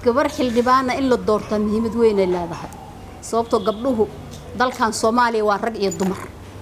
gabar xildhibaana in la doortaa muhiimad weynay leedahay sababtoo gabdhuhu dalkan soomaaliya waa rag iyo dumar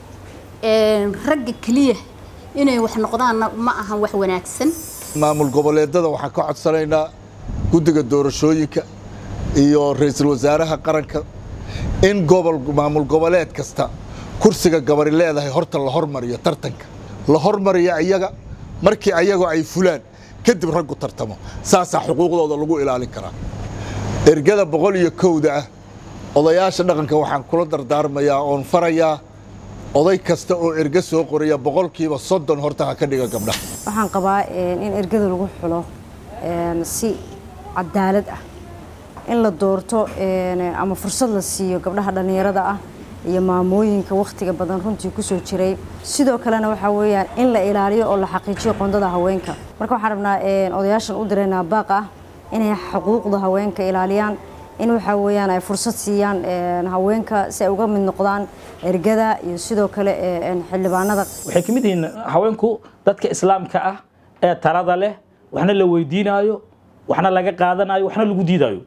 ragga keliya inay wax noqdaanna ma ahan wax wanaagsan maamul goboleedada waxaan ka codsanaynaa guddiga doorashooyinka iyo ra-iisul wasaaraha qaranka in gobol maamul goboleed kasta kursiga gabari leedahay horta la hormariyo tartanka la hormariyo iyaga markii ayago ay fulaan kadib raggu tartamo saasaa xuquuqdooda lagu ilaalin karaa ergada boqol iyo kowda ah odayaasha dhaqanka waxaan kula dardaarmayaa oon farayaa oday kasta oo erge soo qoraya boqolkiiba soddon horta ha ka dhiga gabdhaha waxaan qabaa in ergada lagu xulo si cadaalad ah in la doorto ama fursad la siiyo gabdhaha dhallinyarada ah iyo maamooyinka wakhtiga badan runtii kusoo jiray sidoo kalena waxaa weeyaan in la ilaaliyo oo la xaqiijiyo qoondada haweenka marka waxaan rabnaa odayaashan u diraynaa baaq ah inay xuquuqda haweenka ilaaliyaan in waxaa weeyaan ay fursad siiyaan haweenka si ay uga mid noqdaan ergada iyo sidoo kale xildhibaanada waxay ka mid yihiin haweenku dadka islaamka ah ee talada leh waxna la weydiinaayo waxna laga qaadanayo waxna lagu diidaayo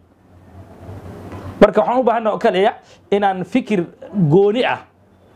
marka waxaan u baahana oo kaliya inaan fikir gooni ah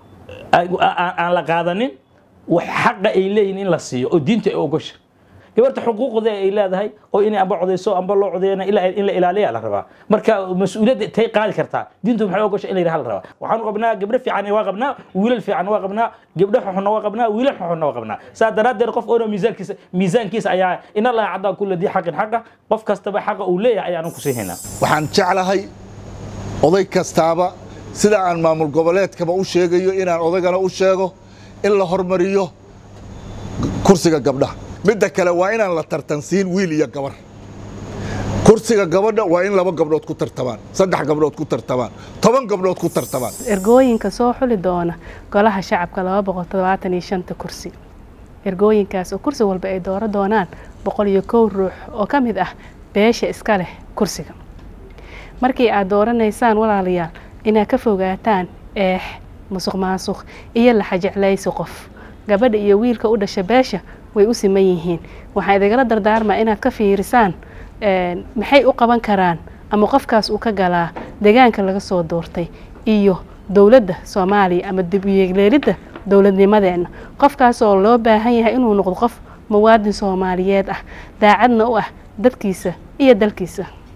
aan la qaadanin wax xaqa ay leeyihin in la siiyo oo diinta ay ogosha gabarta xuquuqda ay leedahay oo inay amba codayso amba loo codeyna in la ilaaliya la rabaa marka mas-uuliyadda tay qaadi kartaa diintu maxay ogosha in la yidhaha la rabaa waxaanu qabnaa gabdho fiican waa qabnaa wiilal fiican waa qabnaa gabdho xuxunna waa qabnaa wiilal xuxunna waa qabnaa saa daraaddeed qof oona miisaankiisa miisaankiisa ayaa in allaha caddaa kulla dii xaqin xaqa qof kastaba xaqa uu leeyahay ayaanu ku siihaynaa waxaan jeclahay oday kastaaba sida aan maamul goboleedkaba u sheegayo inaan odaygana u sheego in la hormariyo kursiga gabdhaha midda kale waa inaan la tartansiin wiil iyo gabar kursiga gabadha waa in laba gabdhood ku tartamaan saddex gabdhood ku tartamaan toban gabdhood ku tartamaan ergooyinka soo xuli doona golaha shacabka laba boqol toddobaatan iyo shanta kursi ergooyinkaas oo kursi walba ay dooro doonaan boqol iyo kow ruux oo ka mid ah beesha iska leh kursiga markii aad dooranaysaan walaalayaal inaad ka fogaataan eex musuq maasuq iyo laxajeclaysi qof gabadha iyo wiilka u dhasha beesha way u siman yihiin waxaan idagala dardaarmaa inaad ka fiirisaan maxay u qaban karaan ama qofkaas uu ka galaa deegaanka laga soo doortay iyo dowladda soomaaliya ama dib uyeegleelidda dowladnimadeenna qofkaasoo loo baahan yahay inuu noqdo qof muwaadin soomaaliyeed ah daacadna u ah dadkiisa iyo dalkiisa